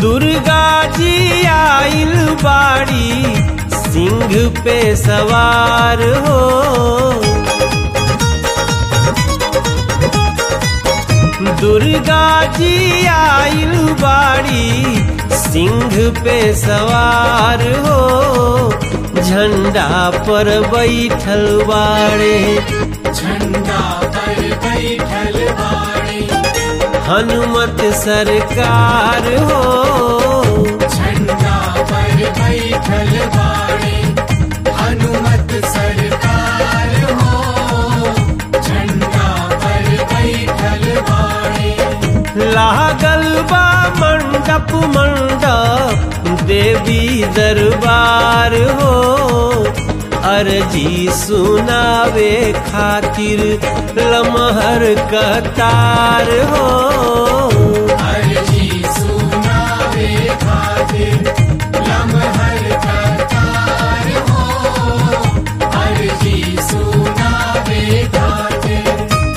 दुर्गा जी आइल बाड़ी सिंह पे सवार हो दुर्गा जी आइल बाड़ी सिंह पे सवार हो झंडा पर बैठल बाड़े झंडा पर बैठल बाड़ी हनुमत सरकार हो झंडा पर बैठल बाड़ी हनुमत सरकार हो झंडा पर बैठल बाड़ी लागल बा मंडप मंडप देवी दरबार हो अर्जी सुनावे खातिर लमहर कतार हो अर्जी सुनावे खातिर लम्हर कतार हो अर्जी सुनावे खातिर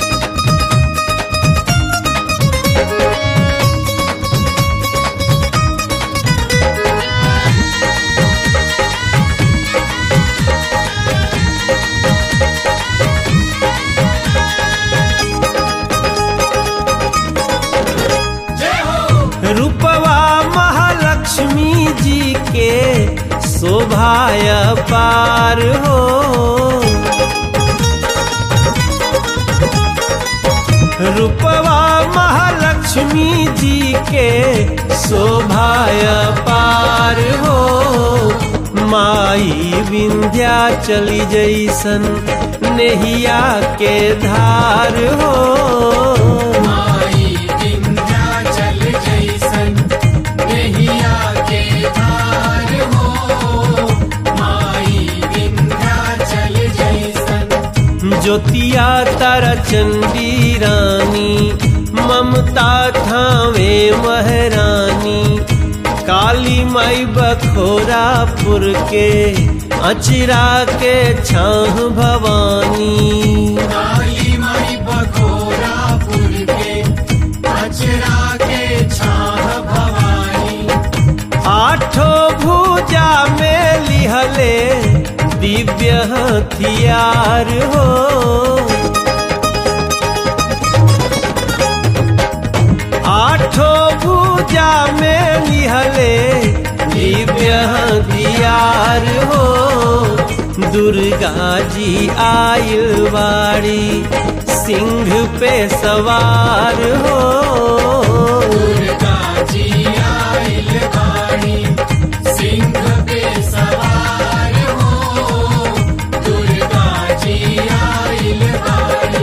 जय हो रूपवा महालक्ष्मी जी के शोभाय पार हो रूपवा महालक्ष्मी जी के शोभाय पार हो माई विंध्या चली जैसन नेहिया के धार हो माई विंध्याचल जैसन नैया के धार हो माई विंध्याचल जैसन ज्योतिया तारा चंडी रानी ममता थावे महरानी काली माई बखोरापुर के अचरा के छाह भवानी काली माई बखोरापुर के अचरा के छाह भवानी आठो भुजा में लिहले दिव्य हथियार हो आठो भुजा में लिहले दिव्य हथियार हो दुर्गा जी आइल बाड़ी सिंह पे सवार हो दुर्गा जी आइल बाड़ी सिंह पे सवार हो दुर्गा जी आइल बाड़ी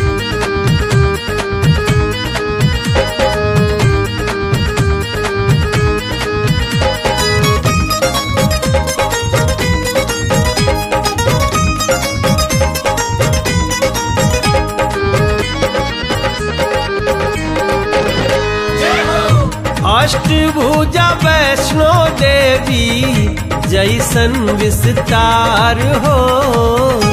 जय हो अष्टभुजा वैष्णो देवी जैसन विस्तार हो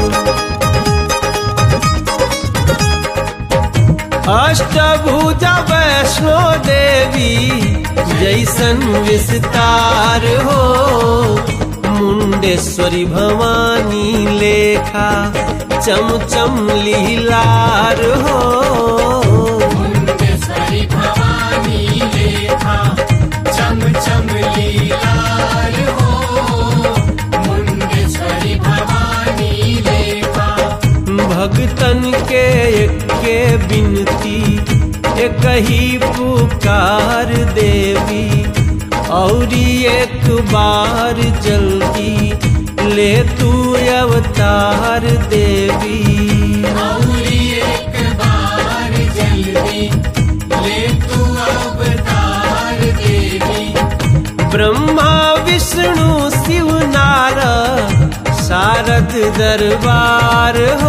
अष्टभुजा वैष्णो देवी जैसन विस्तार हो मुंडेश्वरी भवानी लेखा चम चम लीलार हो मुंडेश्वरी भवानी लेखा चम चम लीलार हो मुंडेश्वरी भवानी लेखा भगतन के के बिनती एक ही पुकार देवी औरी एक बार जल्दी ले तू अवतार देवी औरी एक बार जल्दी ले तू अवतार देवी ब्रह्मा विष्णु शिव नारद शारद दरबार हो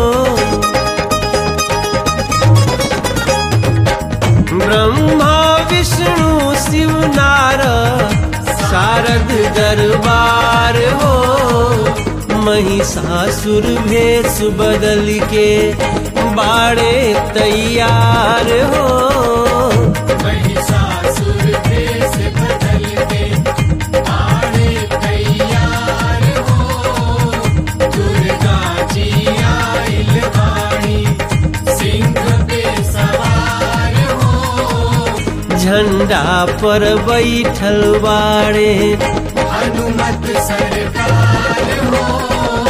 ब्रह्मा विष्णु शिव नारद शारद दरबार हो महिषासुर भेष बदल के बाड़े तैयार हो महिषासुर भेष झंडा पर बैठल बाड़े हनुमत सरकार हो